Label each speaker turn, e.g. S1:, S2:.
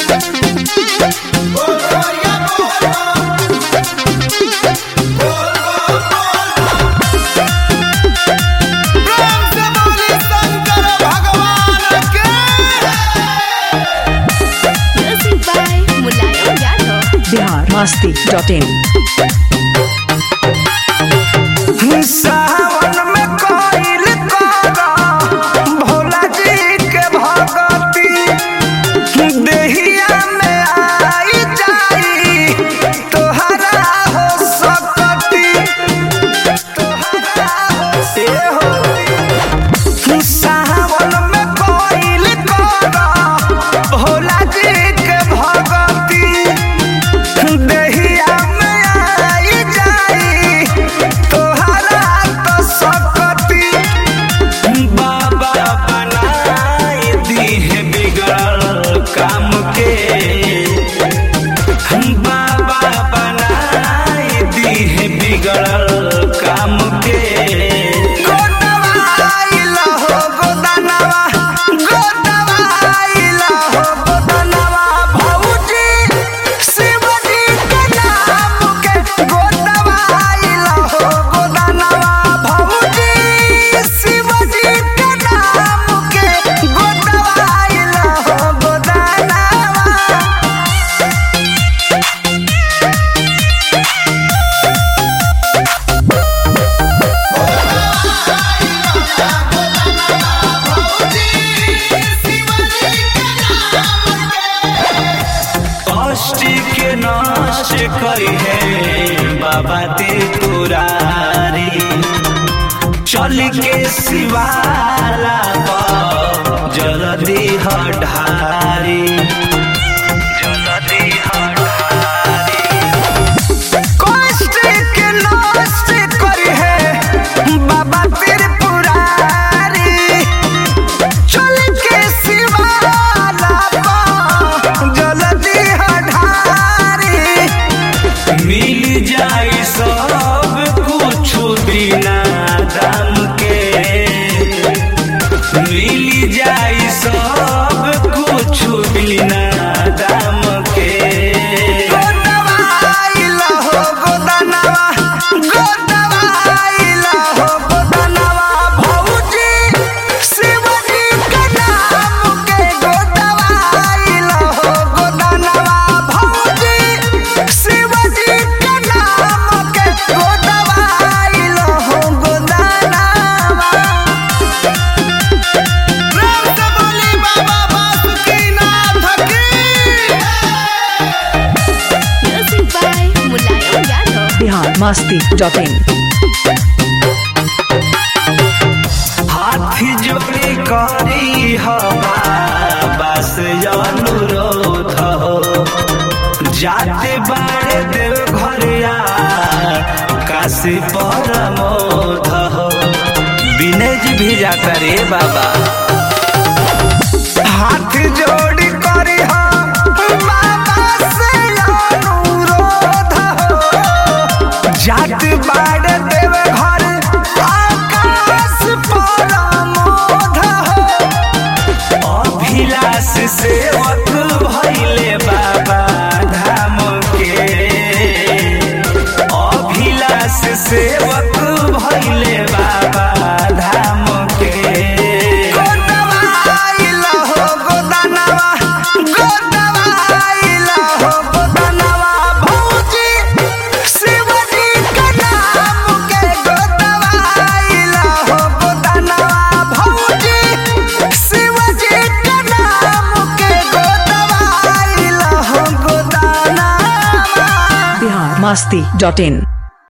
S1: प्रेम से बोली शंकर भगवान के
S2: Music by Mulayam Yadav.
S3: Bihar Masti dot in
S1: सावन में कोइल करा भोला जी के भगती देहिया में आई जाई तोहरा हो सकती तोहरा हो से हो सावन में कोइल करा भोला जी के भगती देहिया में आई जाई तोहरा तो सकती बाबा बनाई दी है बिगड़ल काम के बाबा बनाई दी है बिगड़ल काम के गोदवा आइला हो गोदनवा गोदवा आइला हो गोदनवा भौजी शिवजी के नाम के गोदवा आइला हो गोदनवा भौजी शिवजी के नाम के गोदवा आइला हो गोदनवा कष्ट के नष्ट करी है बाबा त्रिपुरारी चल के शिवाला पर जल्दी हठारी जल्दी हठारी कष्ट के नष्ट करी है बाबा त्रिपुरारी चल के शिवाला पर जल्दी हठारी मिल जाई सब कुछ बिना दाम के मिल जाई सब कुछ बिना दाम के गोदवा आइला हो गोदनवा गोदवा आइला हो गोदनवा भौजी शिवजी के नाम के गोदवा आइला हो गोदनवा भौजी शिवजी के नाम के गोदवा आइला हो गोदनवा प्रेम से बोली बाबा बासुकीनाथ की
S2: Music by Mulayam Yadav.
S3: Bihar Masti dot in
S1: हाथी जोड़ी करी बस अनुरोध हो जाते बाड़े देव घरिया काशी परमोध हो विनय जी भी जाता रे बाबा हाथ जोड़ी करी बाबा से अनुरोध हो जात बाड़ देव घर आकाश परमोध हो अभिलाष सेवक भैले बाबा धाम के अभिलाष सेवक भैले बाबा धाम के गोदवा आइला हो गोदनवा गोदवा आइला हो गोदनवा भौजी शिवजी के नाम के गोदवा आइला हो गोदनवा भौजी शिवजी के नाम के गोदवा आइला हो गोदनवा
S3: बिहार मस्ती डॉट इन